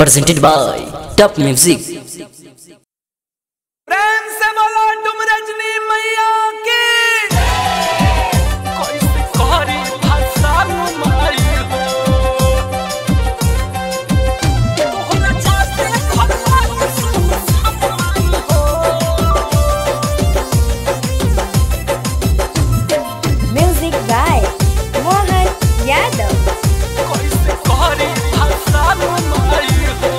presented by Top Music. प्रेम से बोलो तुम रजनी मैया की कोई से कोरी भाषा माई हो तोहरा चाहते खड़ा सुन समाई हो Music by Mohan Yadav. कोई से कोरी भाषा माई हो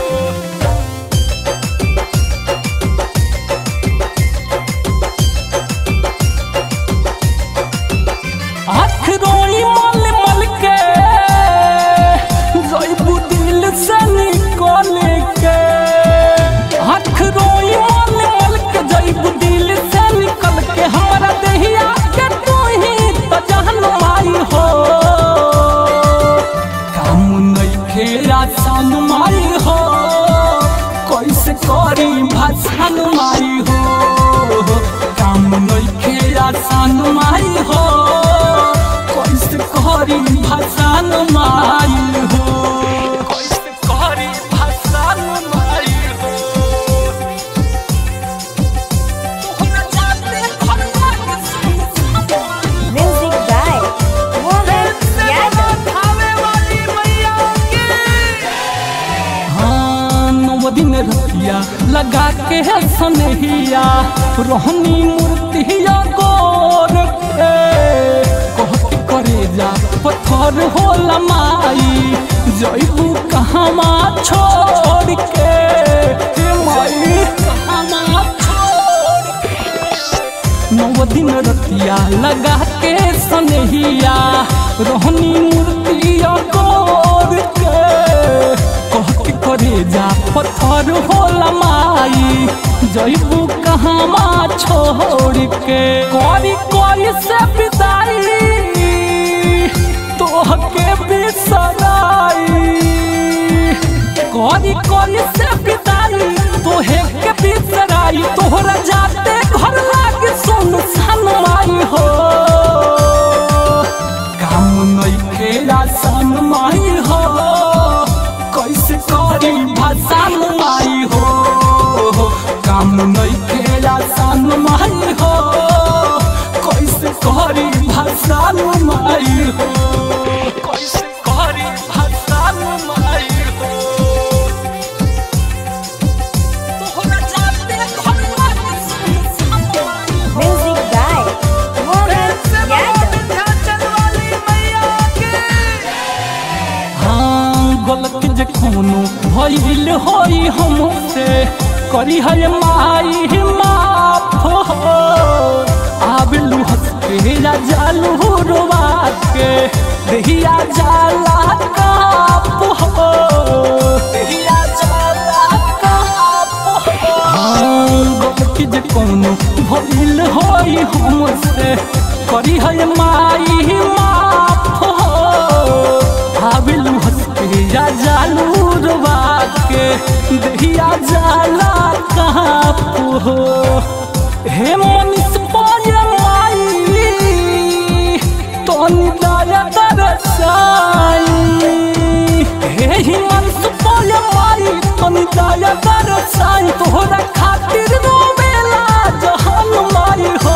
आँख रोई मल मल के जैबू दिल से निकल के आँख रोई मल मल के जैबू दिल से निकल के हमारा देहिया के तू ही तो जहन माई हो काम नइखे आसान माई हो कैसे करी भाषण माई हो काम नइखे आसान माई हो कैसे करी भाषण माई हो कैसे करी भाषण माई हो तोहरा जाते खड़ा के सुन समाई Music by Mohan Yadav. हाँ, नौ दिन रतिया लगा के है सनहिया रोहनी मूर्तिया गोर के कहत करे जा पत्थर होला माई जैबू कहवा छोड़ के हे माई कहवा छोड़ के नौ दिन रतिया लगा के सनहिया रोहनी मूर्तिया गोर के कह के करे जा पत्थर होला माई जैबू कहवा छोड़ के करी करी से विदाई तोह के बिसराई करी करी से बिदाई तोहे के बिसराई तोहरा जाते घर लागे सुन सन माई हो काम नइखे आसान माई हो कैसे करी भाषण माई हो काम नइखे आसान माई हो कैसे करी भाषण माई हो कैसे करी भाषण माई हो तोहरा जाते घर लागे सुन समाई हो Music by Mohan Yadav. हाँ गलत जे कोनो भइल होई हमसे करी है माई माफ हो आबलू हंस के या जालू रोवा के देहिया जाला काप हो देहिया जाला काप हो हाँ गलत जे कोनो भइल होई हमसे करी है माई माफ हो आबिलू हंस के या जालू रुबा के दहिया जाला कहाँ हो हे मनीष पाय माई तोनी दया दरसाई हे हिमंस पाय माई तोनी दया दरसाई तोहरा खातिर रोवेला जहान माई हो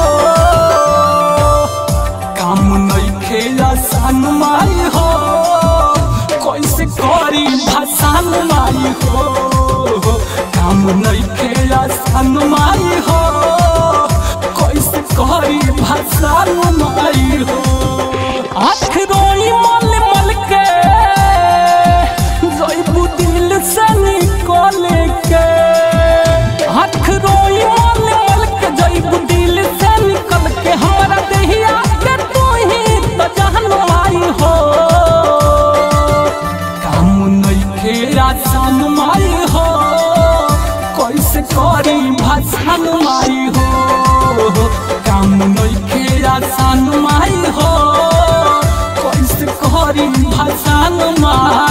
काम नइखे आसान माई हो कैसे करी भाषण माई हो काम नइखे आसान माई हो कैसे करी भाषण माई हो आँख रोई मल मल के जैबू दिल से निकल के आँख रोई मल मल के जैबू दिल से निकल के हमारा देहिया के तू ही तो जहन माई हो काम नइखे आसान माई हो कैसे करी भाषण माई हो काम नइखे आसान माई हो कैसे करी भाषण माई